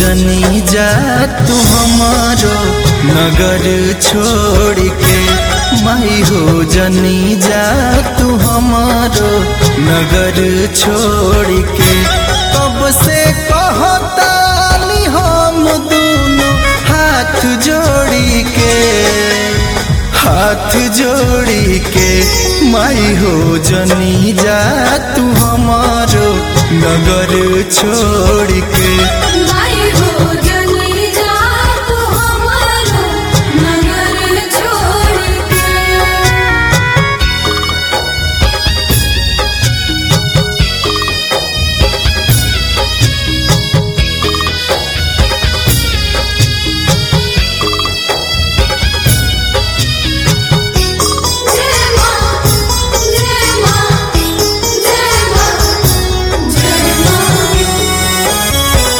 जनी जा तू हमारो नगर छोड़ के माई हो जनी जा तू हमारो नगर छोड़ के कब से कहतानी हम दोनों हाथ जोड़ी के हाथ जोड़ी के माई हो जनी जा तू हमारो नगर छोड़ के माई हो जनी जा तू हमारो नगर छोड़ के जय मां जय मां जय मां जय मां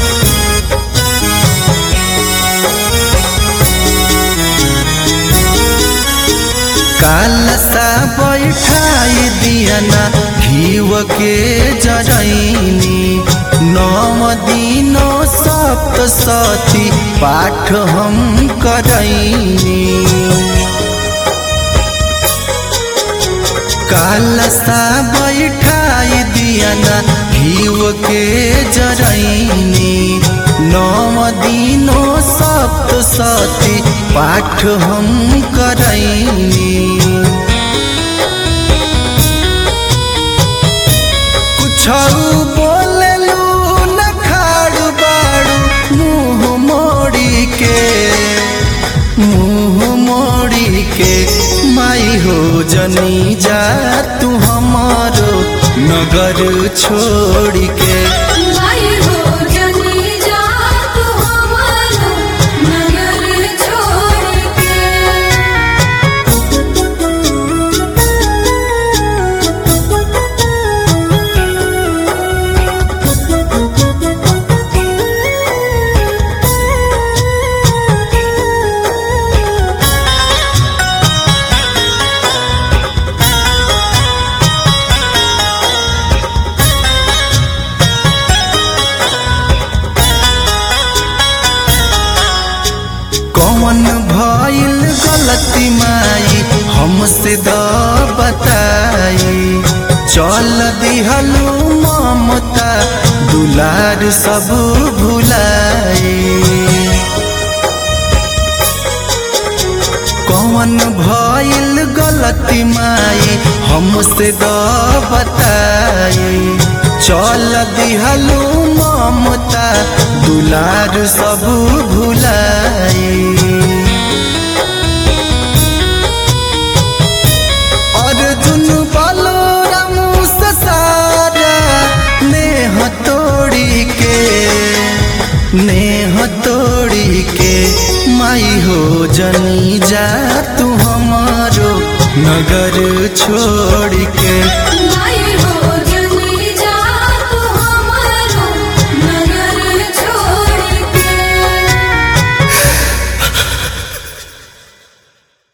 कालसा बैठाई दियना घीव के जरैनी नव दिनो सप्त सती पाठ हम करैनी कालसा बैठाई दियना घीव के जरैनी नव दिनो सप्त सती पाठ हम करैनी कुछौ बोललू न खाड़ू बाड़ू मुँह मोड़ी के मुँह मोड़ी के माई हो जनी जा तू हमारो नगर छोड़ के माई हो जनी जा तू हमारो नगर छोड़ के कौन भइल गलती माई हमसे द बताई चल दिहलू ममता दुलार सब भुलाई कौन भइल गलती माई हमसे द बताई चल दिहलू ममता दुलार सब भुलाई अर्जुन बालो रामू से सारा नेह तोड़ी के नेह तोड़ी के माई हो जनी जा तू हमारो नगर छोड़ के